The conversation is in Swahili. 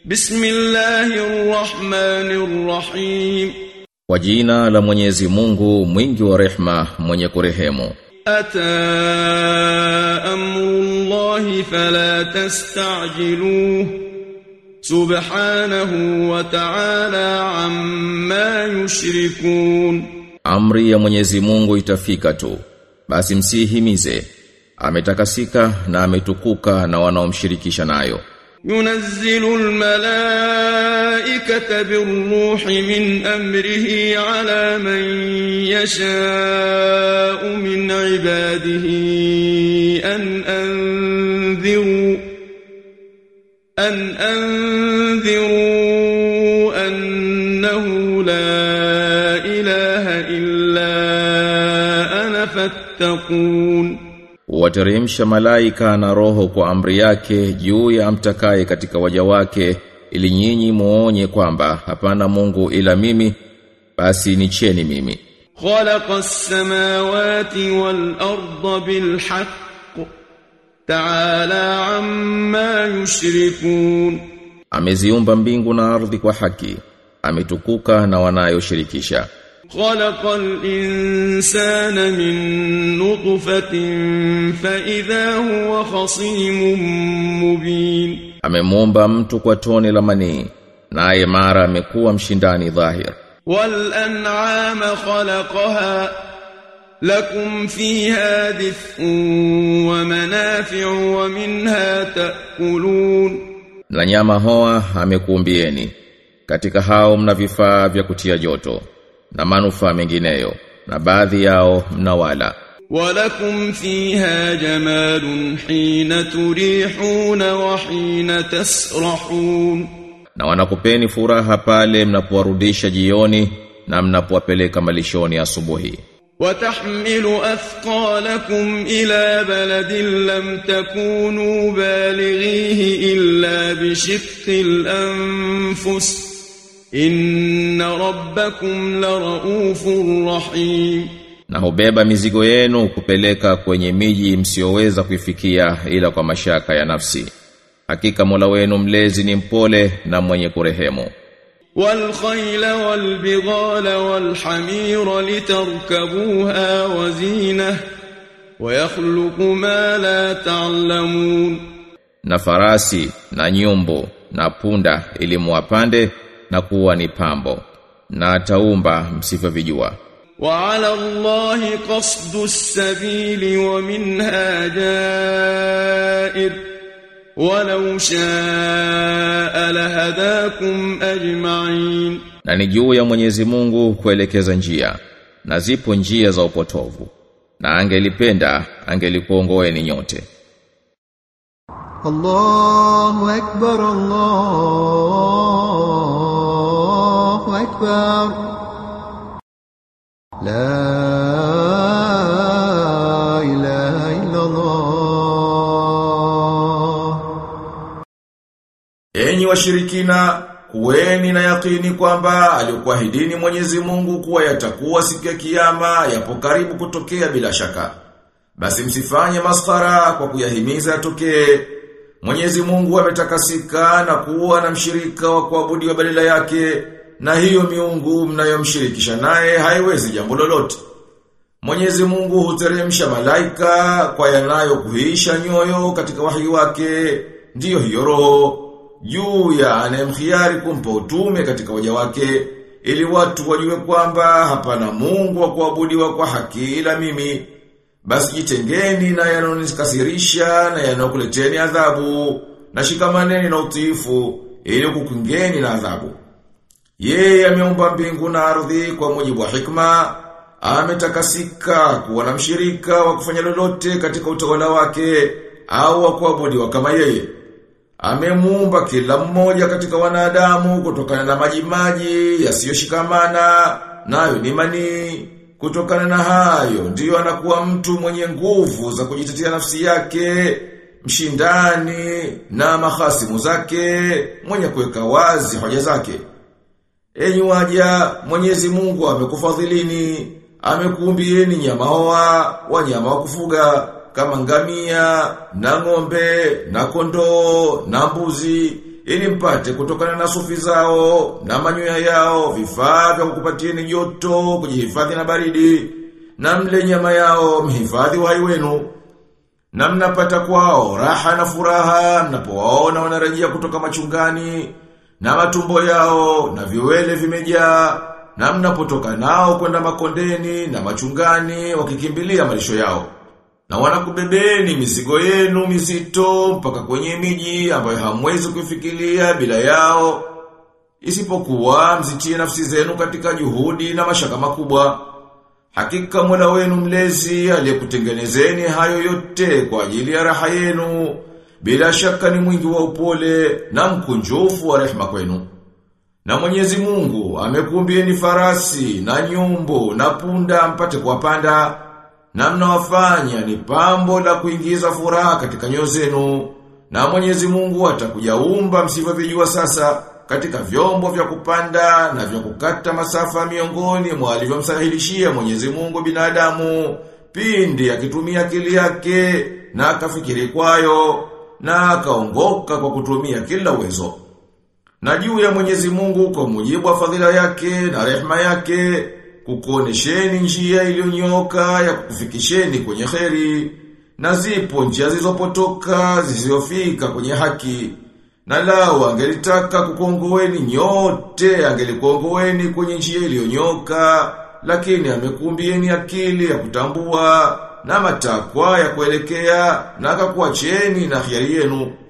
بسم الله الرحمن الرحيم Kwa jina la Mwenyezi Mungu mwingi wa rehma mwenye kurehemu أتى أمر الله فلا تستعجلوه سبحانه وتعالى عما يشركون Amri ya Mwenyezi Mungu itafika tu basi msihimize ametakasika na ametukuka na wanaomshirikisha nayo ينزل الملائكة بالروح من أمره على من يشاء من عباده أن أنذروا أن أنذروا أنه لا إله إلا أنا فاتقون Huwateremsha malaika na roho kwa amri yake juu ya amtakaye katika waja wake ili nyinyi muonye kwamba hapana Mungu ila mimi basi nicheni mimi خلق السماوات والأرض بالحق تعالى عما يشركون ameziumba mbingu na ardhi kwa haki ametukuka na wanayoshirikisha خلق الإنسان من نطفة فإذا هو خصيم مبين amemuumba mtu kwa tone la manii naye mara amekuwa mshindani dhahir والأنعام خلقها لكم فيها دفء ومنافع ومنها تأكلون na nyama hoa amekuumbieni katika hao mna vifaa vya kutia joto na manufaa mengineyo na baadhi yao mnawala ولكم فيها جمال حين تريحون وحين تسرحون na wanakupeni furaha pale mnapowarudisha jioni na mnapowapeleka malishoni asubuhi وتحمل أثقالكم إلى بلد لم تكونوا بالغيه إلا بشق الأنفس إن ربكم لرؤوف رحيم na hubeba mizigo yenu kupeleka kwenye miji msioweza kuifikia ila kwa mashaka ya nafsi hakika Mola wenu mlezi ni mpole na mwenye kurehemu والخيل والبغال والحمير لتركبوها وزينة ويخلق ما لا تعلمون na farasi na nyumbu na punda ili muwapande na kuwa ni pambo na ataumba msivyovijua وعلى الله قصد السبيل ومنها جائر ولو شاء لهداكم أجمعين na ni juu ya Mwenyezi Mungu kuelekeza njia na zipo njia za upotovu na angelipenda angelikuongoeni nyote الله أكبر الله أكبر لا إله إلا الله Enyi washirikina, kuweni na yakini kwamba alikuahidini Mwenyezi Mungu kuwa yatakuwa siku ya kiyama yapo karibu kutokea bila shaka. Basi msifanye maskhara kwa kuyahimiza yatokee. Mwenyezi Mungu ametakasika na kuwa na mshirika wa kuabudiwa badala yake, na hiyo miungu mnayomshirikisha naye haiwezi jambo lolote. Mwenyezi Mungu huteremsha malaika kwa yanayokuhisha nyoyo katika wahi wake, ndiyo hiyo roho juu ya anayemkhiari kumpa utume katika waja wake ili watu wajue kwamba hapana Mungu wa kuabudiwa kwa haki ila mimi. Basi jitengeni na yanonikasirisha na yanokuleteni adhabu na shikamaneni na utiifu ili kukungeni na adhabu. Yeye ameumba mbingu na ardhi kwa mujibu wa hikma, ametakasika kuwa na mshirika wa kufanya lolote katika utawala wake au wa kuabudiwa kama yeye. Amemuumba kila mmoja katika wanadamu kutokana na maji maji yasiyoshikamana nayo ni manii. Kutokana na hayo ndiyo anakuwa mtu mwenye nguvu za kujitetea nafsi yake, mshindani na mahasimu zake, mwenye kuweka wazi hoja zake. Enyi waja, Mwenyezi Mungu amekufadhilini, amekuumbieni nyama hoa, wanyama wa kufuga kama ngamia, na ng'ombe, na kondoo, na mbuzi, ili mpate kutokana na sufi zao na manyoya yao vifaa vya kukupatieni joto kujihifadhi na baridi na mle nyama yao mhifadhi uhai wenu na mnapata kwao raha na furaha mnapowaona wanarejea kutoka machungani na matumbo yao na viwele vimejaa na mnapotoka nao kwenda makondeni na machungani wakikimbilia malisho yao na wanakubebeni mizigo yenu mizito mpaka kwenye miji ambayo hamwezi kufikiria bila yao isipokuwa mzitie nafsi zenu katika juhudi na mashaka makubwa Hakika Mola wenu mlezi aliyekutengenezeni hayo yote kwa ajili ya raha yenu bila shaka ni mwingi wa upole na mkunjufu wa rehema kwenu. Na Mwenyezi Mungu amekumbieni farasi na nyumbu na punda mpate kuwapanda na mnawafanya ni pambo la kuingiza furaha katika nyoyo zenu. Na Mwenyezi Mungu atakujaumba msivyovijua sasa katika vyombo vya kupanda na vya kukata masafa miongoni mwa alivyomsahilishia Mwenyezi Mungu binadamu pindi akitumia akili yake na akafikiri kwayo na akaongoka kwa kutumia kila uwezo. Na juu ya Mwenyezi Mungu kwa mujibu wa fadhila yake na rehema yake kukuonesheni njia iliyonyoka ya kukufikisheni kwenye kheri na zipo njia zilizopotoka zisizofika kwenye haki. Na lao angelitaka kukongoeni nyote angelikuongoeni kwenye njia iliyonyoka lakini amekumbieni akili ya kutambua na matakwa ya kuelekea na akakuacheni na hiari yenu.